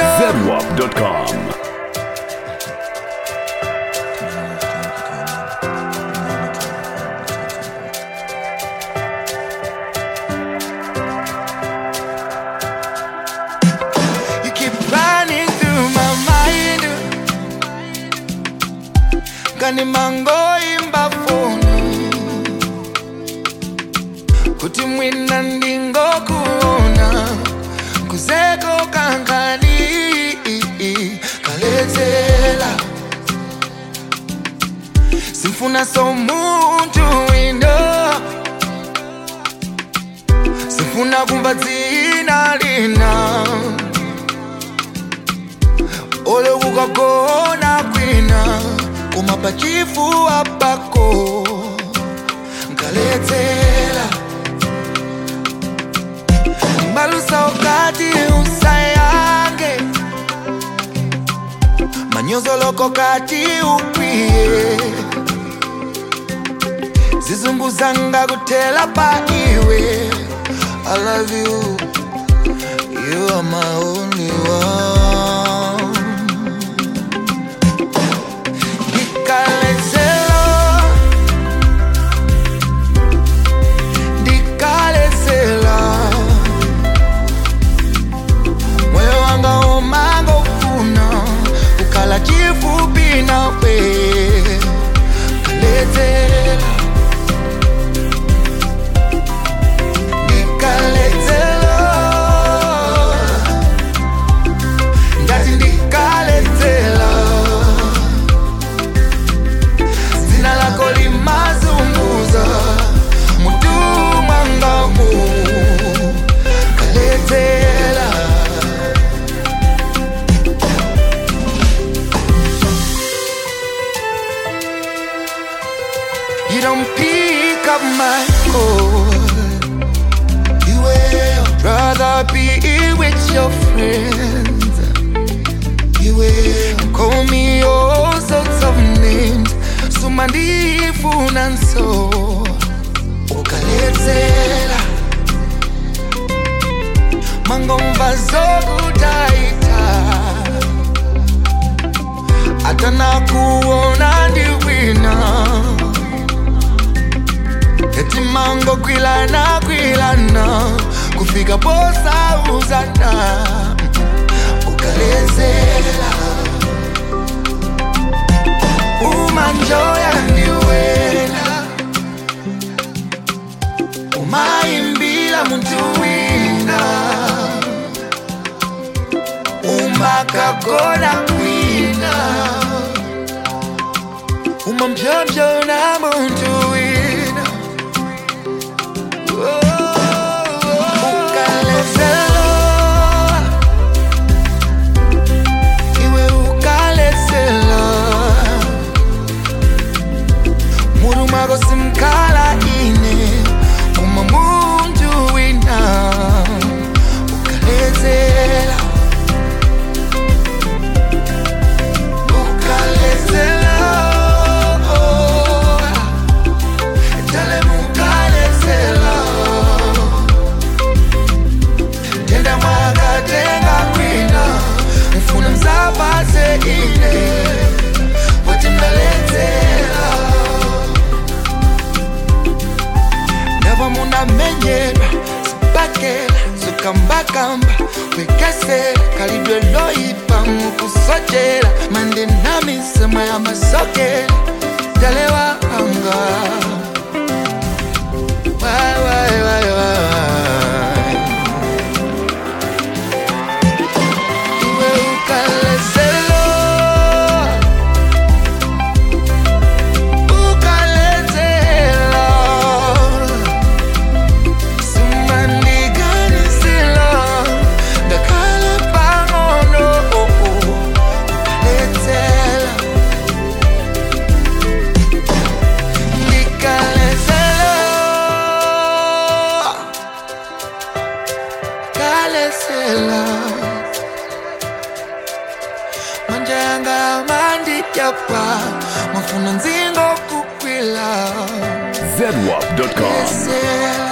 zedwap.com. You keep running through my mind Kani mango imba phone Kuti mwina ndingo kuona Kuzeko kankani Kalezela Simfuna so muntu wino Simfuna kumva dzina lina ole ukagona kwina koma pachifuwa pako nkaledzera mbalusa ukati usayange manyozoloko kati ukwiye zizunguzanga kutela pa iwe I love you You are my only one Dikalezelo Dikalezela Moyo wanga umanga ufuna Ukala chifupi nawe Kalezela Dikalezela ngati ndikaledzela dzina lako limazunguza mutu mwangamu kaledzela You don't pick up my call You will rather be with your friends You will call me all sorts of names Sumandifuna nso Ukaledzela Mangomva zokutaita Atana kuona ndiwina eti mango kwilana kwilana kufika posa uzana ukalezela umanjoya ndiwena umaimbila muntu wina umakagona kwina umambyambyona muntu wina ukalezelo iwe ukalezelo muru mwako simkhala ine uma muntu wina ukalezela ukalezela Dale mukalezela tenda mwakatenga kwina mfuna mzapase ine woti mnaledzera ndava munamenyerwa sipakela zokambakamba kwekesera kalidwe loipa mukusochera mandinamisema ya masokera dalewa anga Why, why, why, why? Iwe ukalezelo, ukalezelo, sumandiganisilo, ngakhala pang'ono, ukalezelo. Nikalezela Kalezela Manja yanga mandijapa Mafuna nzingo kukwila zedwap.com. Kalezela